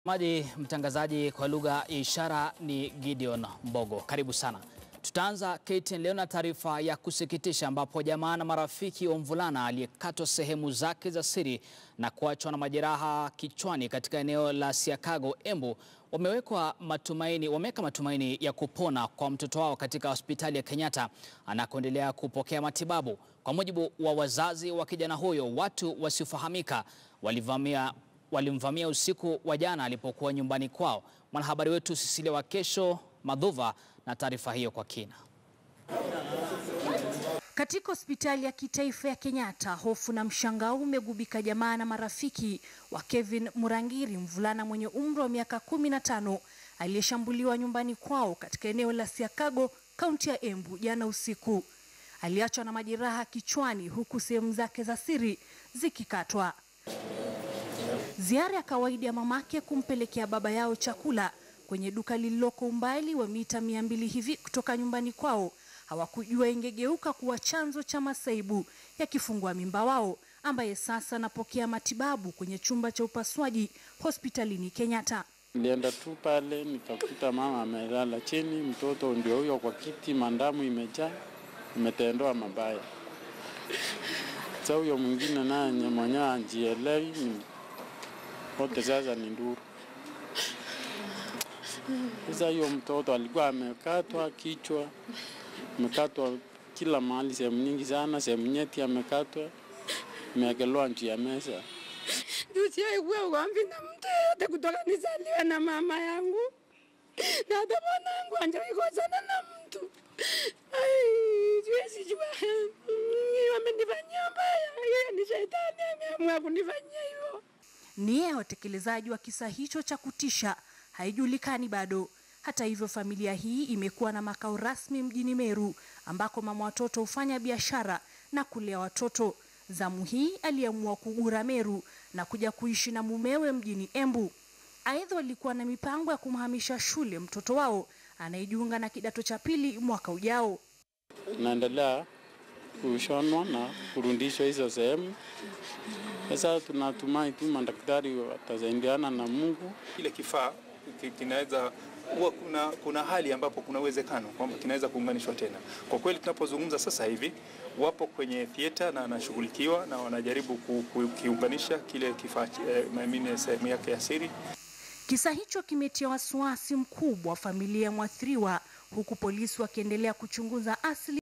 Maji mtangazaji kwa lugha ya ishara ni Gideon Mbogo. Karibu sana. Tutaanza KTN leo na taarifa ya kusikitisha ambapo jamaa na marafiki wa mvulana aliyekatwa sehemu zake za siri na kuachwa na majeraha kichwani katika eneo la Siakago, Embu wamewekwa matumaini, wameweka matumaini ya kupona kwa mtoto wao katika hospitali ya Kenyatta anakoendelea kupokea matibabu. Kwa mujibu wa wazazi wa kijana huyo, watu wasiofahamika walivamia walimvamia usiku wa jana alipokuwa nyumbani kwao. Mwanahabari wetu Cecilia Wakesho Madhuva na taarifa hiyo kwa kina. Katika hospitali ya kitaifa ya Kenyatta, hofu na mshangao umegubika jamaa na marafiki wa Kevin Murangiri, mvulana mwenye umri wa miaka kumi na tano aliyeshambuliwa nyumbani kwao katika eneo la Siakago, kaunti ya Embu jana usiku. Aliachwa na majeraha kichwani huku sehemu zake za siri zikikatwa. Ziara ya kawaida ya mamake kumpelekea baba yao chakula kwenye duka lililoko umbali wa mita mia mbili hivi kutoka nyumbani kwao, hawakujua ingegeuka kuwa chanzo cha masaibu ya kifungua mimba wao ambaye sasa anapokea matibabu kwenye chumba cha upasuaji hospitalini Kenyatta. Nilienda tu pale nikakuta mama amelala chini, mtoto ndio huyo kwa kiti, mandamu imejaa, imetendoa mabaya. Sasa huyo mwingine naye mwenyewe anjielewi, wote sasa ni nduru. Sasa hiyo mtoto alikuwa amekatwa kichwa, amekatwa kila mahali, sehemu nyingi sana, sehemu nyeti amekatwa, imeekelewa juu ya meza. Tusiaikuwa ugomvi na mtu yeyote kutoka nizaliwe na mama yangu na hata mwanangu anjaikosana na mtu. Ai, siwezi jua wamenifanyia mbaya, yeye ni shetani ameamua kunifanyia hivyo. Nia ya watekelezaji wa kisa hicho cha kutisha haijulikani bado. Hata hivyo, familia hii imekuwa na makao rasmi mjini Meru ambako mama watoto hufanya biashara na kulea watoto. Zamu hii aliamua kugura Meru na kuja kuishi na mumewe mjini Embu. Aidha, walikuwa na mipango ya kumhamisha shule mtoto wao anayejiunga na kidato cha pili mwaka ujao. Naendelea kushonwa na kurudishwa hizo sehemu. Sasa tunatumai tu madaktari watasaidiana na Mungu. Kile kifaa ki- kinaweza huwa kuna, kuna hali ambapo kuna uwezekano kwamba kinaweza kuunganishwa tena. Kwa kweli tunapozungumza sasa hivi wapo kwenye theater na anashughulikiwa na wanajaribu ku- ku- kukiunganisha kile kifaa eh, I mean, sehemu yake ya siri Kisa hicho kimetia wasiwasi mkubwa wa familia ya mwathiriwa, huku polisi wakiendelea kuchunguza asili